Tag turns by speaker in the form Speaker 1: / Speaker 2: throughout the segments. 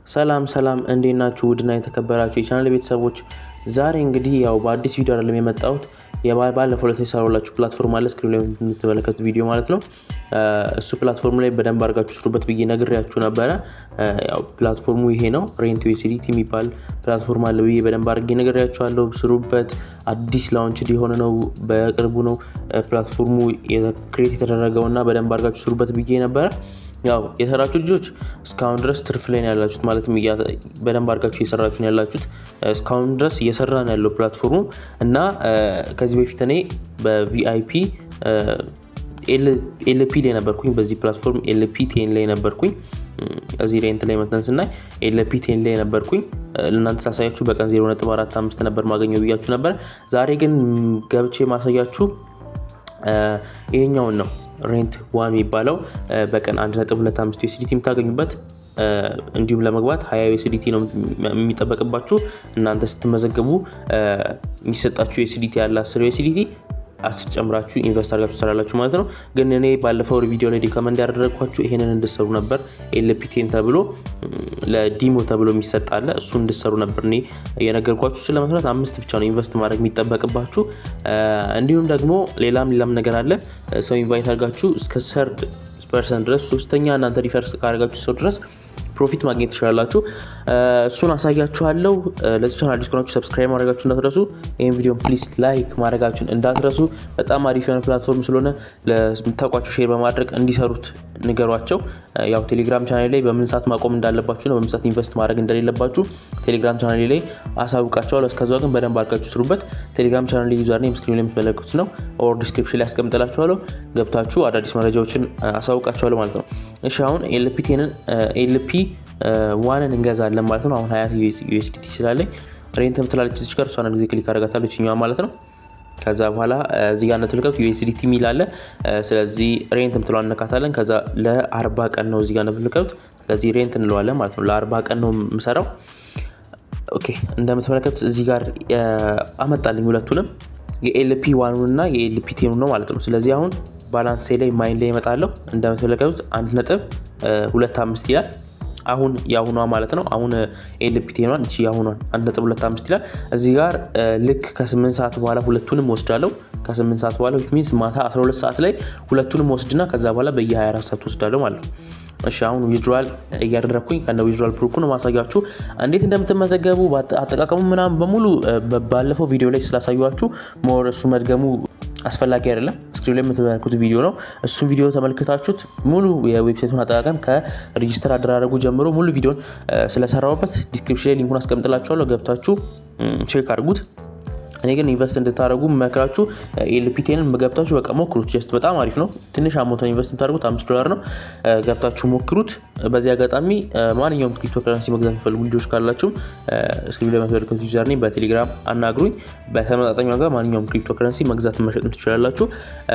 Speaker 1: ሰላም ሰላም እንዴት ናችሁ? ውድና የተከበራችሁ የቻናል ቤተሰቦች ዛሬ እንግዲህ ያው በአዲስ ቪዲዮ አይደለም የመጣሁት ባለፈው ዕለት የሰራሁላችሁ ፕላትፎርም አለ ስክሪን ላይ የምትመለከቱት ቪዲዮ ማለት ነው። እሱ ፕላትፎርም ላይ በደንብ አድርጋችሁ ስሩበት ብዬ ነግሬያችሁ ነበረ። ያው ፕላትፎርሙ ይሄ ነው። ሬንት ዩኤስዲቲ የሚባል ፕላትፎርም አለ ብዬ በደንብ አድርጌ ነግሬያችኋለሁ። ስሩበት። አዲስ ላውንችድ የሆነ ነው፣ በቅርቡ ነው ፕላትፎርሙ ክሬት የተደረገው እና በደንብ አድርጋችሁ ስሩበት ብዬ ነበረ። ያው የሰራችሁ ልጆች እስካሁን ድረስ ትርፍ ላይ ነው ያላችሁት፣ ማለትም በደንብ አድርጋችሁ እየሰራችሁ ነው ያላችሁት። እስካሁን ድረስ እየሰራ ነው ያለው ፕላትፎርሙ እና ከዚህ በፊት እኔ በቪአይፒ ኤልፒ ላይ ነበርኩኝ። በዚህ ፕላትፎርም ኤልፒ ቴን ላይ ነበርኩኝ። እዚህ ሬንት ላይ መተን ስናይ ኤልፒ ቴን ላይ ነበርኩኝ። ለእናንተ ሳሳያችሁ በቀን 0.45 ነበር ማገኘው ብያችሁ ነበር። ዛሬ ግን ገብቼ ማሳያችሁ ይሄኛውን ነው ሬንት ዋን የሚባለው በቀን 1.25 ዩኤስዲቲ የምታገኙበት እንዲሁም ለመግባት 20 ዩኤስዲቲ ነው የሚጠበቅባችሁ። እናንተ ስትመዘገቡ የሚሰጣችሁ ዩኤስዲቲ ያለ 10 ዩኤስዲቲ አስር ጨምራችሁ ኢንቨስት አድርጋችሁ ትሰራላችሁ ማለት ነው። ግን እኔ ባለፈው ቪዲዮ ላይ ሪከመንድ ያደረግኳችሁ ይሄንን እንድሰሩ ነበር። ኤልፒቴን ተብሎ ለዲሞ ተብሎ የሚሰጥ አለ። እሱ እንድሰሩ ነበር እኔ የነገርኳችሁ። እሱን ለመስራት አምስት ብቻ ነው ኢንቨስት ማድረግ የሚጠበቅባችሁ። እንዲሁም ደግሞ ሌላም ሌላም ነገር አለ። ሰው ኢንቫይት አድርጋችሁ እስከ ሰርድ ፐርሰንት ድረስ ሶስተኛ እናንተ ሪፈርስ ካደርጋችሁ ሰው ድረስ ፕሮፊት ማግኘት ትችላላችሁ። እሱን አሳያችኋለሁ። ለዚህ ቻናል አዲስ ከሆናችሁ ሰብስክራይብ ማድረጋችሁ እንዳትረሱ። ይህን ቪዲዮ ፕሊዝ ላይክ ማድረጋችሁን እንዳትረሱ። በጣም አሪፍ የሆነ ፕላትፎርም ስለሆነ ለምታውቋቸው ሼር በማድረግ እንዲሰሩት ንገሯቸው። ያው ቴሌግራም ቻናል ላይ በምን ሰዓት ማቆም እንዳለባችሁ ነው፣ በምን ሰዓት ኢንቨስት ማድረግ እንደሌለባችሁ ቴሌግራም ቻናል ላይ አሳውቃቸዋለሁ። እስከዛ ግን በደንብ አድርጋችሁ ስሩበት። ቴሌግራም ቻናል ላይ ዩዘር ኔም ስክሪን ላይ የምትመለከቱት ነው፣ ኦር ዲስክሪፕሽን ላይ ያስቀምጥላችኋለሁ። ገብታችሁ አዳዲስ መረጃዎችን አሳውቃችኋለሁ ማለት ነው። እሺ አሁን ኤልፒቴንን ኤልፒ ዋንን እንገዛለን ማለት ነው። አሁን ሀያ ዩኤስዲቲ ስላለኝ ሬንት ምትላለች እዚች ጋር እሷን ጊዜ ክሊክ አደርጋታለሁ ይችኛዋ ማለት ነው። ከዛ በኋላ እዚህ ጋር እንደተመለከቱት ዩኤስዲቲ የሚል አለ። ስለዚህ ሬንት ምትለዋ እነካታለን። ከዛ ለአርባ ቀን ነው እዚህ ጋር እንደምትመለከቱት። ስለዚህ ሬንት እንለዋለን ማለት ነው። ለአርባ ቀን ነው የምሰራው። ኦኬ እንደምትመለከቱት እዚህ ጋር አመጣልኝ ሁለቱንም የኤልፒ ዋኑን እና የኤልፒ ቴኑ ነው ማለት ነው። ስለዚህ አሁን ባላንስ ላይ ማይን ላይ ይመጣለሁ። እንደምትመለከቱት አንድ ነጥብ ሁለት አምስት ይላል አሁን የአሁኗ ማለት ነው። አሁን ኤልፒ ቴኗን እቺ የአሁኗን አንድ ነጥብ ሁለት አምስት ይላል። እዚህ ጋር ልክ ከስምንት ሰዓት በኋላ ሁለቱንም ወስዳለሁ። ከስምንት ሰዓት በኋላ ሚንስ ማታ 12 ሰዓት ላይ ሁለቱንም ወስድና ከዛ በኋላ በየ24 ሰዓት ወስዳለሁ ማለት ነው። እሺ አሁን ዊዝድራል እያደረግኩኝ ከነ ዊዝድራል ፕሩፉ ነው ማሳያችሁ እንዴት እንደምትመዘገቡ አጠቃቀሙ ምናምን በሙሉ ባለፈው ቪዲዮ ላይ ስላሳያችሁ ሞር እሱ መድገሙ አስፈላጊ አይደለም። ስክሪን ላይ የምትመለከቱት ቪዲዮ ነው። እሱን ቪዲዮ ተመልክታችሁት ሙሉ የዌብሳይቱን አጠቃቀም ከሬጂስተር አደራረጉ ጀምሮ ሙሉ ቪዲዮን ስለሰራሁበት ዲስክሪፕሽን ላይ ሊንኩን አስቀምጥላችኋለሁ። ገብታችሁ ቼክ አድርጉት። እኔ ግን ኢንቨስት እንድታደርጉ መክራችሁ ኤልፒቴንን ገብታችሁ በቃ ሞክሩት። ጀስት በጣም አሪፍ ነው። ትንሽ አሞተን ኢንቨስት የምታደርጉት አምስት ዶላር ነው። ገብታችሁ ሞክሩት። በዚህ አጋጣሚ ማንኛውም ክሪፕቶ ከረንሲ መግዛት የሚፈልጉ ልጆች ካላችሁም ስክሪን ላይ የምትመለከቱት ዩዘር ኔም በቴሌግራም አናግሩኝ። በተመጣጣኝ ዋጋ ማንኛውም ክሪፕቶ ከረንሲ መግዛት መሸጥም ትችላላችሁ።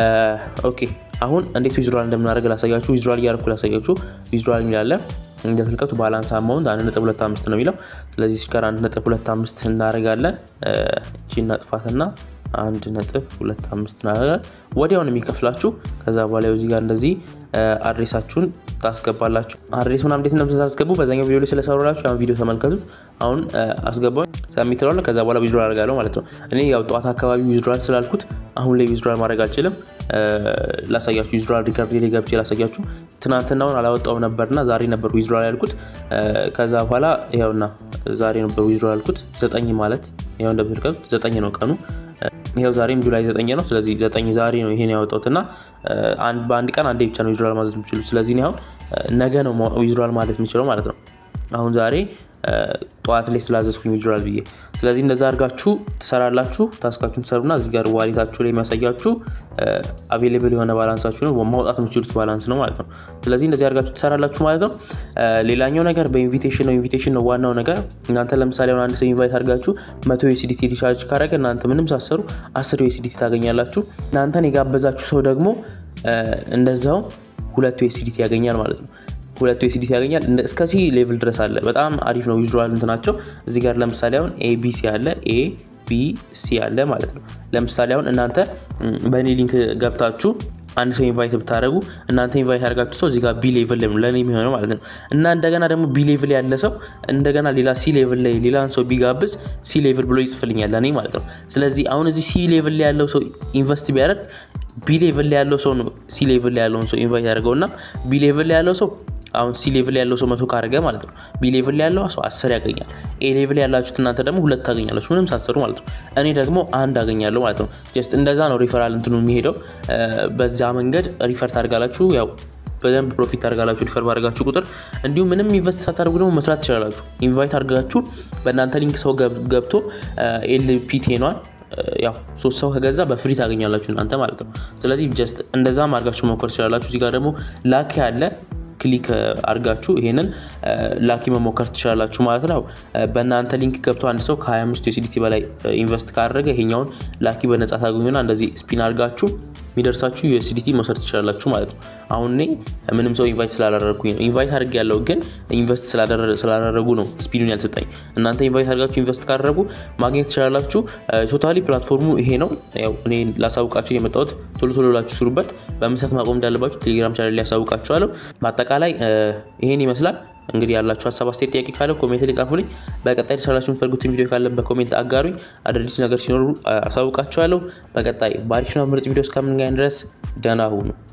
Speaker 1: ኦኬ አሁን እንዴት ዊዝድራል እንደምናደርግ ላሳያችሁ። ዊዝድራል እያደረኩ ላሳያችሁ። ዊዝድራል የሚላለ እንደተመልከቱ ባላንስ አማውንት አንድ ነጥብ ሁለት አምስት ነው የሚለው። ስለዚህ ጋር አንድ ነጥብ ሁለት አምስት እናደርጋለን። እቺ እናጥፋትና አንድ ነጥብ ሁለት አምስት እናደርጋለን። ወዲያውን የሚከፍላችሁ ከዛ በኋላ እዚህ ጋር እንደዚህ አድሬሳችሁን ታስገባላችሁ። አድሬስ ምናምን እንዴት እንደምታስገቡ በዛኛው ቪዲዮ ላይ ስለሰሩላችሁ ያን ቪዲዮ ተመልከቱት። አሁን አስገባው ሰሚት እለዋለሁ። ከዛ በኋላ ዊዝድራል አደርጋለሁ ማለት ነው። እኔ ያው ጠዋት አካባቢ ዊዝድራል ስላልኩት አሁን ላይ ዊዝድራል ማድረግ አልችልም። ላሳያችሁ ዊዝድራል ሪከርድ ላይ ገብቼ ላሳያችሁ። ትናንትናውን አላወጣውም ነበርና ዛሬ ነበር ዊዝድራል ያልኩት። ከዛ በኋላ ይኸውና ዛሬ ነበር ዊዝድራል ያልኩት። ዘጠኝ ማለት ይኸው እንደምትመለከቱት ዘጠኝ ነው ቀኑ። ይኸው ዛሬም ጁላይ ዘጠኝ ነው። ስለዚህ ዘጠኝ ዛሬ ነው ይሄን ያወጣሁት እና በአንድ ቀን አንዴ ብቻ ነው ዊዝድራል ማዘዝ የምችሉ። ስለዚህ አሁን ነገ ነው ዊዝድራል ማለት የምችለው ማለት ነው። አሁን ዛሬ ጠዋት ላይ ስላዘዝኩኝ ዊዝድራል ብዬ። ስለዚህ እንደዛ አድርጋችሁ ትሰራላችሁ። ታስካችሁን ትሰሩና እዚህ ጋር ዋሌታችሁ ላይ የሚያሳያችሁ አቬሌብል የሆነ ባላንሳችሁ ነው፣ ማውጣት የምችሉት ባላንስ ነው ማለት ነው። ስለዚህ እንደዚህ አድርጋችሁ ትሰራላችሁ ማለት ነው። ሌላኛው ነገር በኢንቪቴሽን ነው። ኢንቪቴሽን ነው ዋናው ነገር። እናንተ ለምሳሌ አሁን አንድ ሰው ኢንቫይት አድርጋችሁ መቶ ዩኤስዲቲ ሪቻርጅ ካረገ እናንተ ምንም ሳሰሩ አስር ዩኤስዲቲ ታገኛላችሁ። እናንተን የጋበዛችሁ ሰው ደግሞ እንደዛው ሁለት ዩኤስዲቲ ያገኛል ማለት ነው። ሁለቱ ኤስዲቲ ያገኛል። እስከዚህ ሌቭል ድረስ አለ። በጣም አሪፍ ነው። ዩዝዋል እንትናቸው እዚህ ጋር ለምሳሌ አሁን ኤቢሲ አለ ኤ ቢ ሲ አለ ማለት ነው። ለምሳሌ አሁን እናንተ በእኔ ሊንክ ገብታችሁ አንድ ሰው ኢንቫይት ብታደረጉ እናንተ ኢንቫይት ያደርጋችሁ ሰው እዚህ ጋር ቢ ሌቭል ላይ ለእኔ የሚሆነው ማለት ነው እና እንደገና ደግሞ ቢ ሌቭል ያለ ሰው እንደገና ሌላ ሲ ሌቭል ላይ ሌላን ሰው ቢጋብዝ ሲ ሌቭል ብሎ ይጽፍልኛል ለእኔ ማለት ነው። ስለዚህ አሁን እዚህ ሲ ሌቭል ላይ ያለው ሰው ኢንቨስት ቢያደርግ ቢ ሌቭል ላይ ያለው ሰው ነው ሲ ሌቭል ላይ ያለውን ሰው ኢንቫይት ያደርገው እና ቢ ሌቭል ላይ ያለው ሰው አሁን ሲ ሌቭል ያለው ሰው መቶ ካደረገ ማለት ነው ቢ ሌቭል ላይ ያለው ሰው አስር ያገኛል። ኤ ሌቭል ያላችሁት እናንተ ደግሞ ሁለት ታገኛላችሁ ምንም ሳሰሩ ማለት ነው። እኔ ደግሞ አንድ አገኛለሁ ማለት ነው። ጀስት እንደዛ ነው ሪፈራል እንትኑ የሚሄደው። በዛ መንገድ ሪፈር ታደርጋላችሁ ያው በደንብ ፕሮፊት ታደርጋላችሁ ሪፈር ባደርጋችሁ ቁጥር። እንዲሁም ምንም ኢንቨስት ሳታደርጉ ደግሞ መስራት ትችላላችሁ። ኢንቫይት አድርጋችሁ በእናንተ ሊንክ ሰው ገብቶ ኤልፒቴኗን ያው ሶስት ሰው ከገዛ በፍሪ ታገኛላችሁ እናንተ ማለት ነው። ስለዚህ ጀስት እንደዛም አድርጋችሁ መሞከር ትችላላችሁ። እዚህ ጋር ደግሞ ላኪ ያለ ክሊክ አድርጋችሁ ይሄንን ላኪ መሞከር ትችላላችሁ ማለት ነው። በእናንተ ሊንክ ገብቶ አንድ ሰው ከ25 ዩኤስዲቲ በላይ ኢንቨስት ካደረገ ይሄኛውን ላኪ በነጻ ታገኙና እንደዚህ ስፒን አድርጋችሁ የሚደርሳችሁ ዩኤስዲቲ መውሰድ ትችላላችሁ ማለት ነው። አሁን እኔ ምንም ሰው ኢንቫይት ስላላደረግኩኝ ነው። ኢንቫይት አድርግ ያለው ግን ኢንቨስት ስላላደረጉ ነው ስፒዱን ያልሰጠኝ። እናንተ ኢንቫይት አድርጋችሁ ኢንቨስት ካደረጉ ማግኘት ትችላላችሁ። ቶታሊ ፕላትፎርሙ ይሄ ነው። ያው እኔ ላሳውቃችሁ የመጣሁት ቶሎ ቶሎ ላችሁ ስሩበት። በምሰት ማቆም እንዳለባችሁ ቴሌግራም ቻናል ሊያሳውቃችኋለሁ። በአጠቃላይ ይሄን ይመስላል። እንግዲህ ያላችሁ ሀሳብ አስተያየት፣ ጥያቄ ካለ ኮሜንት ላይ ጻፉልኝ። በቀጣይ ልሰራላችሁ የምትፈልጉትን ቪዲዮ ካለ በኮሜንት አጋሩኝ። አዳዲስ ነገር ሲኖሩ አሳውቃችኋለሁ። በቀጣይ በአሪፍና ምርጥ ቪዲዮ እስከምንገናኝ ድረስ ደህና ሁኑ።